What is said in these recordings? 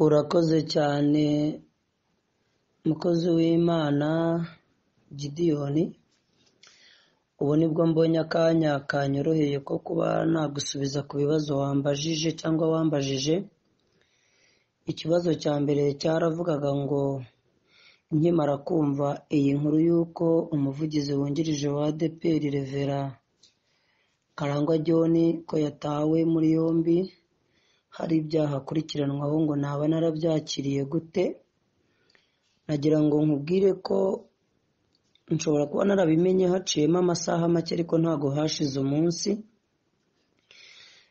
urakoze cyane mukozi w'imana gidiyoni ubu nibwo mbonye akanya kanyoroheye ko kuba nagusubiza ku bibazo wambajije cyangwa wambajije ikibazo cya mbere cyaravugaga ngo nkimara kumva iyi nkuru y'uko umuvugizi wungirije wa adeperi revera karangwa john ko yatawe muri yombi hari ibyaha akurikiranwaho ngo naba narabyakiriye gute nagira ngo nkubwire ko nshobora kuba narabimenye haciyemo amasaha make ariko ntabwo hashize umunsi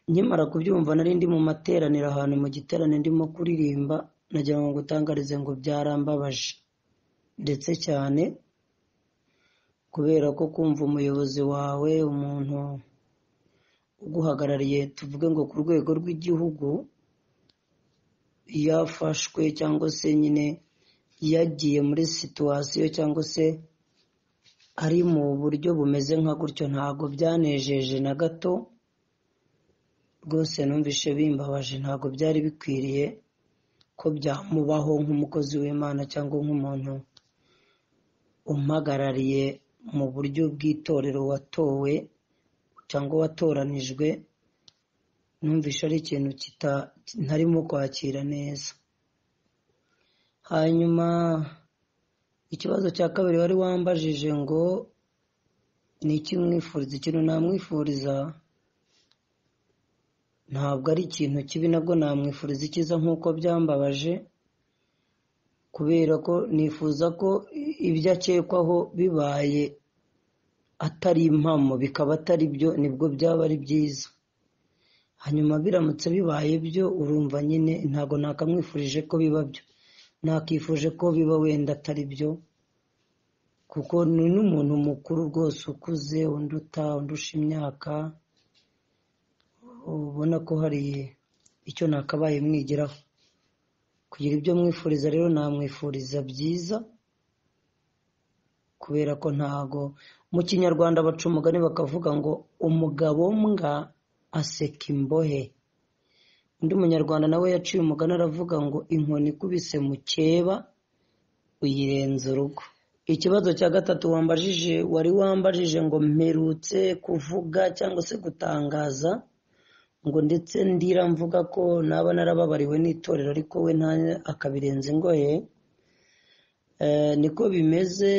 nkimara kubyumva nari ndi mu materaniro ahantu mu giterane ndimo kuririmba nagira ngo ngutangarize ngo byarambabaje ndetse cyane kubera ko kumva umuyobozi wawe umuntu uguhagarariye tuvuge ngo ku rwego rw'igihugu yafashwe cyangwa se nyine yagiye muri situwasiyo cyangwa se ari mu buryo bumeze nka gutyo ntabwo byanejeje na gato rwose numvise bimbabaje ntabwo byari bikwiriye ko byamubaho nk'umukozi w'imana cyangwa nk'umuntu umpagarariye mu buryo bw'itorero watowe cyangwa watoranijwe numvise ari ikintu ntarimo kwakira neza hanyuma ikibazo cya kabiri wari wambajije ngo ni iki mwifuriza ikintu namwifuriza ntabwo ari ikintu kibi nabwo namwifuriza icyiza nk'uko byambabaje kubera ko nifuza ko ibyo akekwaho bibaye atari impamo bikaba atari byo nibwo byaba ari byiza hanyuma biramutse bibaye byo urumva nyine ntabwo nakamwifurije ko biba byo nakifuje ko biba wenda atari byo kuko ni n'umuntu mukuru rwose ukuze unduta undusha imyaka ubona ko hari icyo nakabaye mwigiraho kugira ibyo mwifuriza rero namwifuriza byiza kubera ko ntago mu kinyarwanda baca umugani bakavuga ngo umugabo mbwa aseka imbohe undi munyarwanda nawe yaciye umugani aravuga ngo inkoni ikubise mukeba uyirenza urugo ikibazo cya gatatu wambajije wari wambajije ngo mperutse kuvuga cyangwa se gutangaza ngo ndetse ndira mvuga ko naba narababariwe n'itorero ariko we nta akabirenza ingoye niko bimeze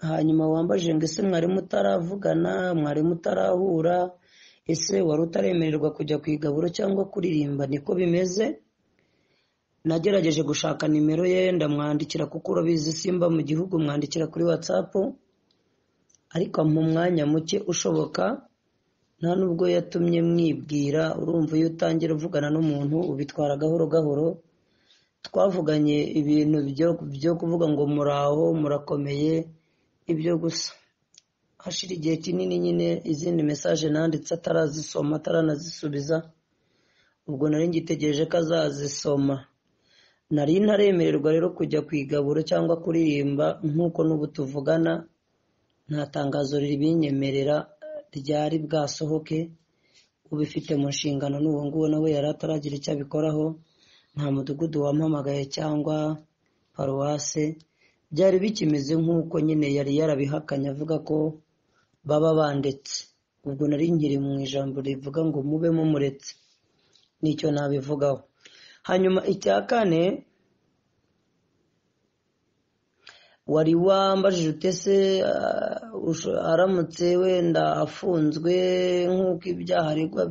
hanyuma wambaje ngo ese mwari mutaravugana mwari mutarahura ese wari utaremererwa kujya ku igaburo cyangwa kuririmba niko bimeze nagerageje gushaka nimero ye ndamwandikira kuko urabizi simba mu gihugu mwandikira kuri watsapu ariko mu mwanya muke ushoboka nta nubwo yatumye mwibwira urumva iyo utangira uvugana n'umuntu ubitwara gahoro gahoro twavuganye ibintu byo kuvuga ngo muraho murakomeye ibyo gusa hashira igihe kinini nyine izindi mesaje nanditse atarazisoma ataranazisubiza ubwo nari ngitegereje ko azazisoma nari ntaremererwa rero kujya ku igaburo cyangwa kuririmba nk'uko n'ubu tuvugana nta tangazo ribinyemerera ryari bwasohoke ubifite mu nshingano n'uwo nguwo nawe yari ataragira icyo abikoraho nta mudugudu wampamagaye cyangwa paruwase byari bikimeze nk'uko nyine yari yarabihakanye avuga ko baba bandetse ubwo nari nkiri mu ijambo rivuga ngo mube mumuretse nicyo nabivugaho hanyuma icya kane wari wambajije utese aramutse wenda afunzwe nk'uko ibyaha aregwa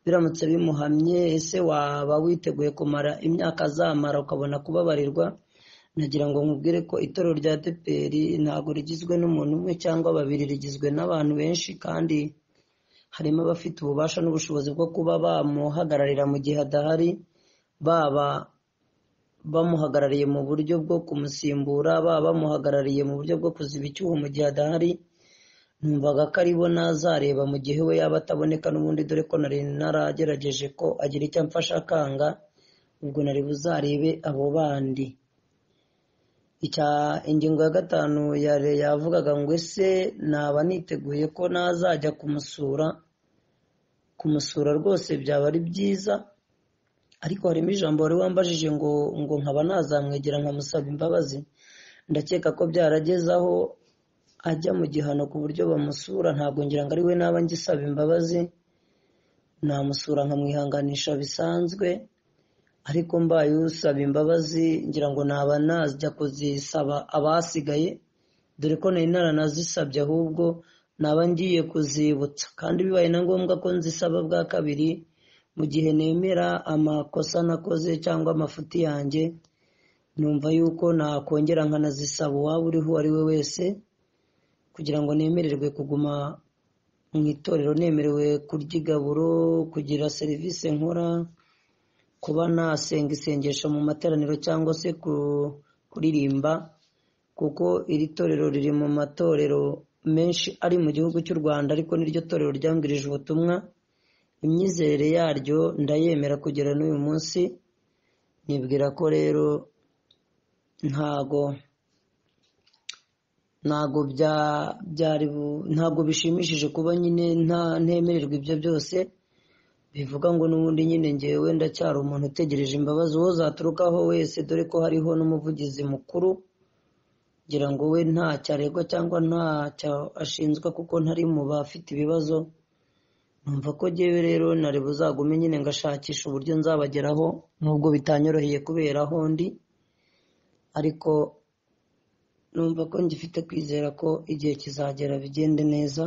biramutse bimuhamye ese waba witeguye kumara imyaka azamara ukabona kubabarirwa nagira ngo nkubwire ko itorero rya deperi ntabwo rigizwe n'umuntu umwe cyangwa babiri rigizwe n'abantu benshi kandi harimo abafite ububasha n'ubushobozi bwo kuba bamuhagararira mu gihe adahari baba bamuhagarariye mu buryo bwo kumusimbura baba bamuhagarariye mu buryo bwo kuziba icyuho mu gihe adahari numvaga ko aribo nazareba mu gihe we yaba ataboneka n'ubundi dore ko nari naragerageje ko agira icyo amfasha akanga ubwo nari buzarebe abo bandi ingingo ya gatanu yavugaga ngo ese naba niteguye ko nazajya kumusura kumusura rwose byaba ari byiza ariko harimo ijambo wari wambajije ngo ngo nkaba nazamwegera nkamusaba imbabazi ndakeka ko byarageze aho ajya mu gihano ku buryo bamusura ntabwo ngira ngo ari we naba ngisaba imbabazi namusura nkamwihanganisha bisanzwe ariko mbaye usaba imbabazi ngira ngo naba najya kuzisaba abasigaye dore ko nari naranazisabye ahubwo naba ngiye kuzibutsa kandi bibaye na ngombwa ko nzisaba bwa kabiri mu gihe nemera amakosa nakoze cyangwa amafuti yanjye numva yuko nakongera nkanazisaba uwaba uriho uwo ari we wese kugira ngo nemererwe kuguma mu itorero nemerewe kurya igaburo kugira serivisi nkora kuba nasenga isengesho mu materaniro cyangwa se kuririmba kuko iri torero riri mu matorero menshi ari mu gihugu cy'u Rwanda ariko niryo torero ryambwirije ubutumwa imyizerere yaryo ndayemera kugera n'uyu munsi nibwira ko rero ntago ntago bya byari ntago bishimishije kuba nyine nta ntemererwa ibyo byose bivuga ngo n'ubundi nyine ngewe ndacyari umuntu utegereje imbabazi uwo zaturukaho wese dore ko hariho n'umuvugizi mukuru ngira ngo we ntacyo aregwa cyangwa ntacyo ashinzwe kuko ntari mu bafite ibibazo numva ko ngewe rero nari buzagume nyine ngashakisha uburyo nzabageraho nubwo bitanyoroheye kubera aho ndi ariko numva ko ngifite kwizera ko igihe kizagera bigende neza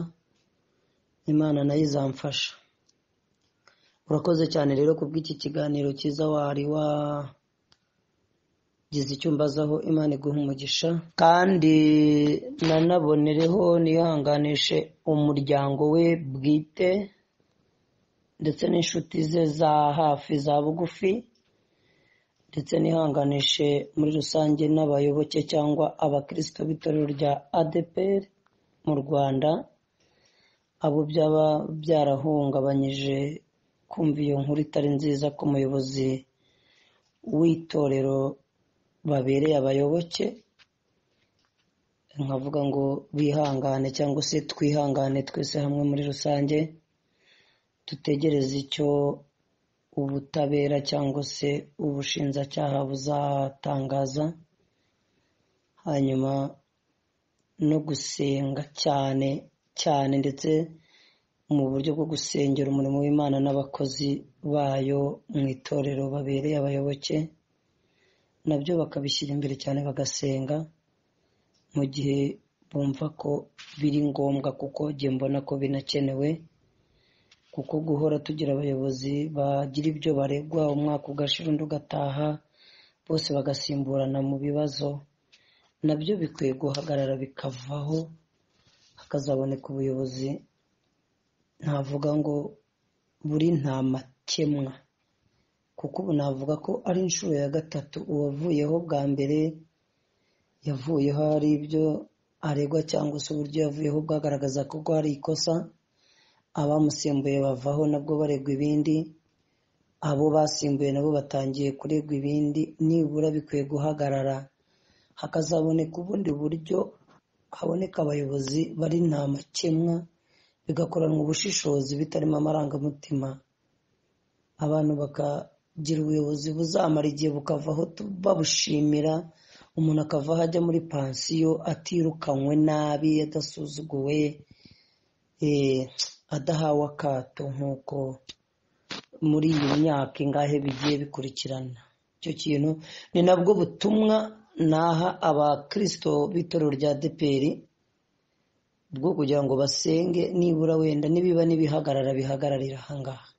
imana nayo izamfasha urakoze cyane rero ku bw'iki kiganiro cyiza wari wagize icyo mbazaho imana iguha umugisha kandi nanabonereho nihanganishe umuryango we bwite ndetse n'inshuti ze za hafi za bugufi ndetse nihanganishe muri rusange n'abayoboke cyangwa abakristo b'itorero rya ADPR mu rwanda abo byaba byarahungabanyije kumva iyo nkuru itari nziza ko umuyobozi w'itorero babereye abayoboke nkavuga ngo bihangane cyangwa se twihangane twese hamwe muri rusange dutegereze icyo ubutabera cyangwa se ubushinjacyaha buzatangaza hanyuma no gusenga cyane cyane ndetse mu buryo bwo gusengera umurimo w'imana n'abakozi bayo mu itorero babereye abayoboke nabyo bakabishyira imbere cyane bagasenga mu gihe bumva ko biri ngombwa kuko njye mbona ko binakenewe kuko guhora tugira abayobozi bagira ibyo baregwa umwaka ugashira undi ugataha bose bagasimburana mu bibazo nabyo bikwiye guhagarara bikavaho hakazaboneka ubuyobozi navuga ngo buri nta makemwa kuko ubu navuga ko ari inshuro ya gatatu uwavuyeho bwa mbere yavuyeho hari ibyo aregwa cyangwa se uburyo yavuyeho bwagaragaza ko hari ikosa abamusimbuye bavaho nabwo baregwa ibindi abo basimbuye nabo batangiye kuregwa ibindi nibura bikwiye guhagarara hakazaboneka ubundi buryo haboneka abayobozi bari nta makemwa bigakoranwa ubushishozi bitarimo amarangamutima abantu bakagira ubuyobozi buzamara igihe bukavaho babushimira umuntu akavaho ajya muri pansiyo atirukanwe nabi adasuzuguwe adahawe akato nk'uko muri iyi myaka ingahe bigiye bikurikirana icyo kintu ni nabwo butumwa naha abakirisito b'itorero rya deperi bwo kugira ngo basenge nibura wenda nibiba n'ibihagarara bihagararira ahangaha